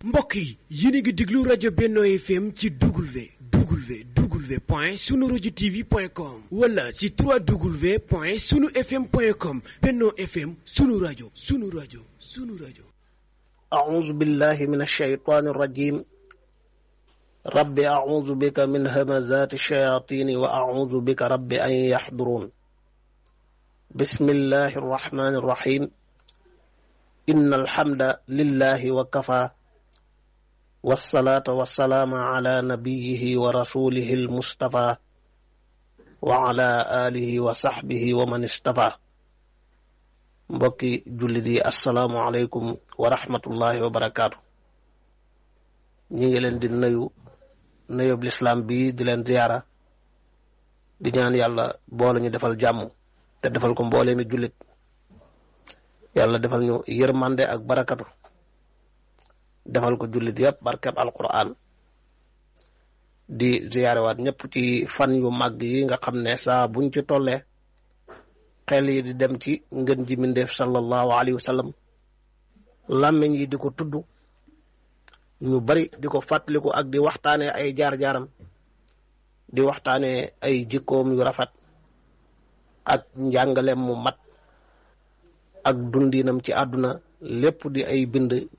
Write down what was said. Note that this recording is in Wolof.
mbokk yi yéen a ngi déglu rajo Benno FM ci W W W point sunu rajo TV point com wala ci 3W point sunu FM point com Benno FM sunu rajo sunu rajo sunu rajo. أعوذ بالله من الشيطان الرجيم رب أعوذ بك من همزات الشياطين وأعوذ بك رب أن يحضرون بسم الله الرحمن الرحيم إن الحمد لله وكفى والصلاة والسلام على نبيه ورسوله المصطفى وعلى آله وصحبه ومن اصطفى mbokki jullit yi asalaamualeykum wa rahmatullahi wa barakaatu ñi ngi leen di nuyu nuyób lislaam bi di leen ziyaara di ñaan yàlla boole ñu defal jàmm te defal ko mboolee mi jullit yàlla defal ñu yërmande ak barakatu defal ko jullit yëpp barkeb alquran di ziyaarewaat ñëpp ci fan yu màgg yi nga xam ne saa buñ ci tollee xel yi di dem ci ngën ji mindeef sallallahu alayhi wa sallam làmmiñ yi di ko tudd ñu bari di ko fàttaliku ak di waxtaanee ay jaar-jaaram di waxtaanee ay jikkoom yu rafet ak njàngaleem mu mat ak dundinam ci àdduna lépp di ay bind